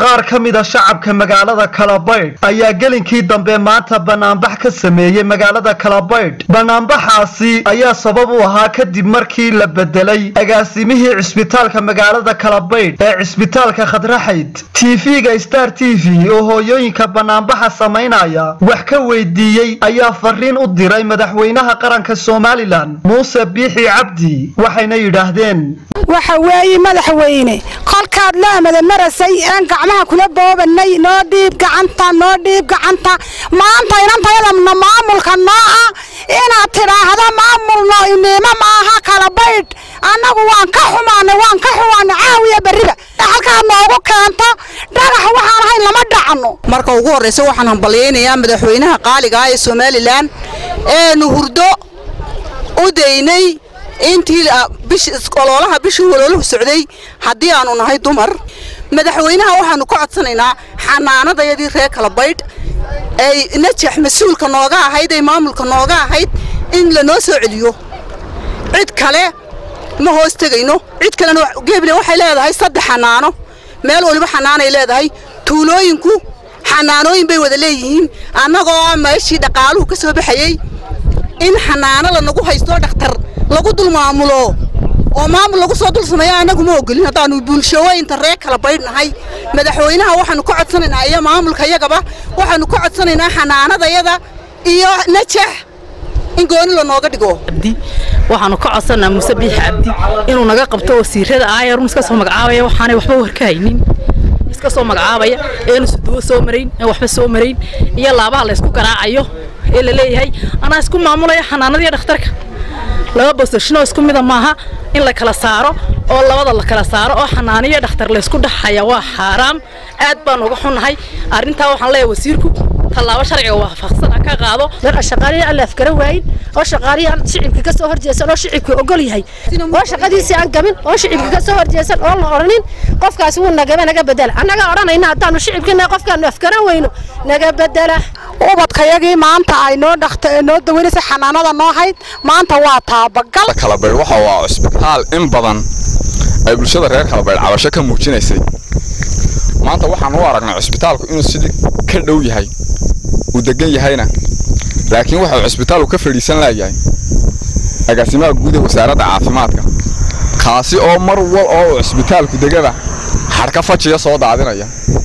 qaar ka mida shacabka magaalada kalabaydh ayaa gelinkii dambe maanta banaanbax ka sameeyey magaalada kalabaydh banaanbaxaasi ayaa sabab u ahaa kadib markii la bedelay agaasimihii cisbitaalka magaalada kalabaydh ee cisbitaalka khadraxayd tv-ga star t v oo hooyooyinka banaanbaxa samaynaya wax ka weydiiyey ayaa fariin u diray madaxweynaha qaranka somalilan muuse biixi cabdi waxayna yidhaahdeen waxa weeye madaxweyne kolkaad laamada marasay aan gacmaha kula boobanay noo dhiib gacanta noo dhiib gacanta maanta inantayadana maamulka noo ah inaad tidhaahdo maamulno iniimo maaha kala baydh annagu waan ka xumaanay waan ka xumaanay caawiya berriba halkaad noogu keento dhagax waxaan ahayn lama dhacno marka ugu horraysa waxaan hambalyaynayaa madaxweynaha qaaliga ah ee somalilan eenu hurdo u daynay intii oloolaha bishii walooluhu socday haddii aanu nahay dumar madaxweynaha waxaanu ka codsanaynaa xanaanadayadii reer kala baydh ay najax mas-uulka nooga ahayd ay maamulka nooga ahayd in lanoo soo celiyo cid kale ma hoos tegayno cid kalena geble waxay leedahay saddex xanaano meel waliba xanaanay leedahay tuulooyinku xanaanooyin bay wada leeyihiin annagoo meeshii dhaqaaluhu ka soo baxayey in xanaano lanagu haysto dhakhtar lagu dul maamulo oo maamul lagu soo dul sameeyo annagu ma ogolin haddaanu bulshooyinta reer kala baydhnahay madaxweynaha waxaanu ka codsanaynaa iyo maamulka yagaba waxaanu ka codsanaynaa xanaanadayada iyo najax in gooni lanooga dhigo waxaanu ka codsanaa muuse biixi cabdi inuu naga qabto wasiirada aayarun iska soo magacaabaya waxaanay waxba warka haynin iska soo magacaabaya eenu suduwo soo marayn ee waxba soo marayn iyo laabaha la ysku garaacayo ee la leeyahay anaa isku maamulaya xanaanadiiyo dhakhtarka laba bosashinoo isku mida maaha in la kala saaro oo labada la kala saaro oo xanaaniyo dhakhtar laysku dhaxaya waa xaaraam aad baan uga xunnahay arrintaa waxaan leeyahay wasiirku tallaabo sharciga waafaqsan ka qaado marka shaqaaliya aan la afgaran waayin oo shaqaaliya aan shicibka ka soo horjeesan oo shicibka ogol yahay oo shaqadiisii aan gamin oo shicibka ka soo horjeesan oo la odhanin qofkaas wuu nagaba naga bedela annaga odhanayna haddaanu shicibkina qofkaanu afgaran weyno naga bedela ubadkayagii maanta ay noo dhakta noo dawaynaysa xanaanada noo hayd maanta waa taabagal kalabaydh waxa waa cusbitaal in badan ay bulshada reer kalabaydh cabasho ka muujinaysay maanta waxaan u aragnay cusbitaalku inuu sidii ka dhow yahay uu degan yahayna laakiin waxa uu cusbitaalku ka fadhiisan laayahay agaasimaha guud ee wasaaradda caafimaadka kaasi oo mar wal oo uu cusbitaalku degaba xadhka fajiya soo daadinaya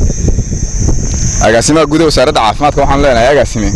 agaasimaha guud ee wasaaradda caafimaadka waxaan leenahay agaasime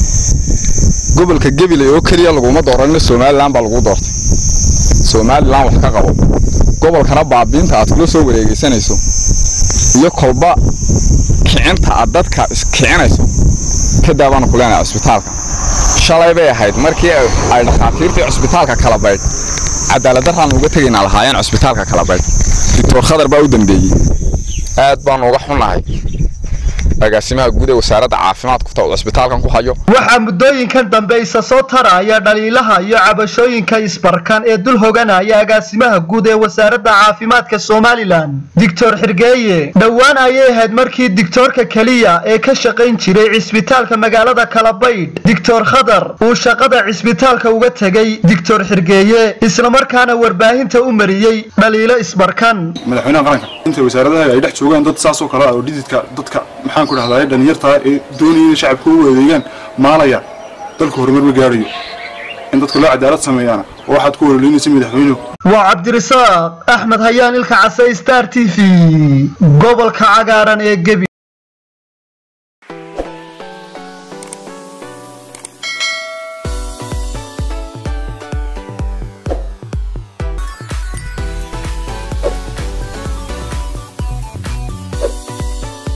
gobolka gabiley oo keliya laguma dooranina somalilan baa lagu doortay somalilan wax ka qabo gobolkana baabiinta aad kula soo wareegaysanayso iyo kolba kicinta aad dadka iskicinayso kadaa baanu ku leenahay cusbitaalka shalay bay ahayd markii ay dhakhaatiirtii cusbitaalka kala baydh cadaaladdaraan uga tegaynaa lahaayeen cusbitaalka kala baydh doctor khadar baa u dambeeyey aad baanu uga xunnahay agaasimaha guud ee wasaaradda caafimaadku uu cusbitaalkan ku hayo waxaa muddooyinkan dambe isa soo taraya dhaliilaha iyo cabashooyinka isbarkan ee dul hoganaya agaasimaha guud ee wasaaradda caafimaadka somalilan doctor xirgeeye dhowaan ayay ahayd markii digtoorka keliya ee ka shaqayn jiray cisbitaalka magaalada kalabaydh doctor khadar uu shaqada cisbitaalka uga tegey doctor xirgeeye islamarkaana warbaahinta u mariyey dhaliilo isbarkan madaxweynaha qaranka inta wasaaradaha ay dhex joogaan dad saasoo kale oo dhididka dadka maxaan ku dhahdaa dhalinyartaa ee doonaya in shacabka u adeegaan maalaya dalku horumar ma gaarayo in dadka loo cadaalad sameeyaana oo waxaad ku walolinaysa madaxweynuhu waa cabdirasaaq axmed hayaan ilka case star t v gobolka cagaaran ee gebi